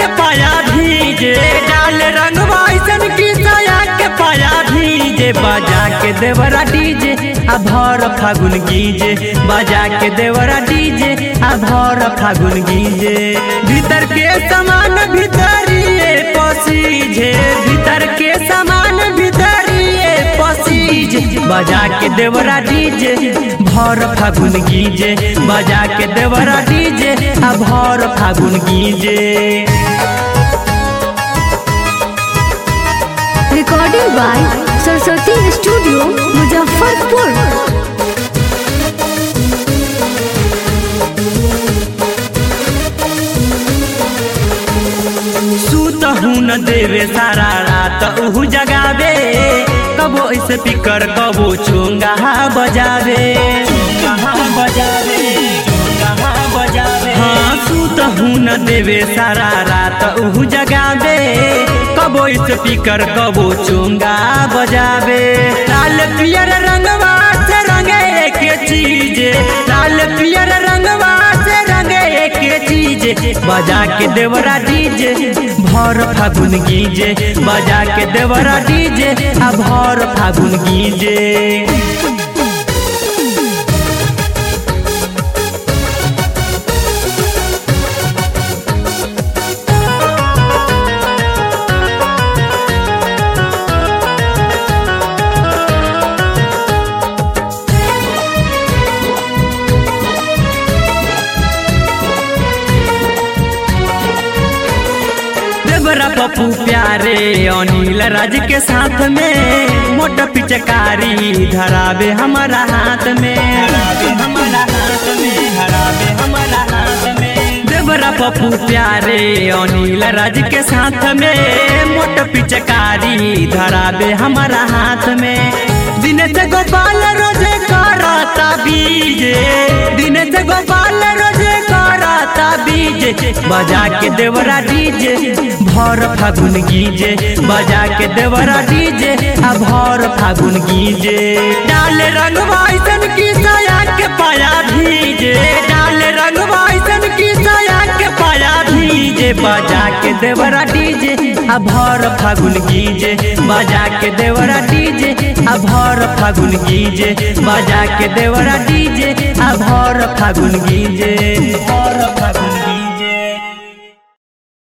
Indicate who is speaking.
Speaker 1: पाया भीजे डाल रंगवा ऐसन की साया के पाया भीजे बजा के देवरा डीजे आ भर फागुन गीजे बजा के देवरा डीजे आ भर फागुन गीजे भीतर के समान भीतरिए पसीजे भीतर के समान भीतरिए पसीजे बजा के देवरा डीजे भर फागुन गीजे बजा के देवरा डीजे आ भर फागुन गीजे
Speaker 2: Recording by Saraswati Studio, Muzaffarpur.
Speaker 1: सूत हूँ न देवे सारा रात उहू जगावे कबो ऐसे पिकर कबो चोंगा बजावे चोंगा बजावे चोंगा बजावे हाँ सूत हूँ न देवे सारा रात उहू जगावे कबो ऐसे पिकर कबो चोंगा बजावे लाल पियर रंगवा से रंगे के चीजे लाल पियर रंगवा से रंगे के चीजे बजा के देवरा डीजे भर फागुन गीजे बजा के देवरा डीजे आ भर फागुन गीजे देवरा पप्पू प्यारे अनिल राज के साथ में मोटा पिचकारी धरावे हमारा हाथ में धरावे हमारा हाथ में धरावे हमारा हाथ में देवरा पप्पू प्यारे अनिल राज के साथ में मोटा पिचकारी धरावे हमारा हाथ में दिन से गोपाल रोजे करता बीजे दिन से गोपाल रोजे करता बीजे बजा के देवरा डीजे भर फागुन गीजे बजा के देवरा डीजे आ भर फागुन गीजे डाल रंगवा ऐसन की साया के पाया भीजे डाल रंगवा ऐसन की साया के पाया भीजे बजा के देवरा डीजे आ भर फागुन गीजे बजा के देवरा डीजे आ भर फागुन गीजे बजा के देवरा डीजे आ भर फागुन गीजे भर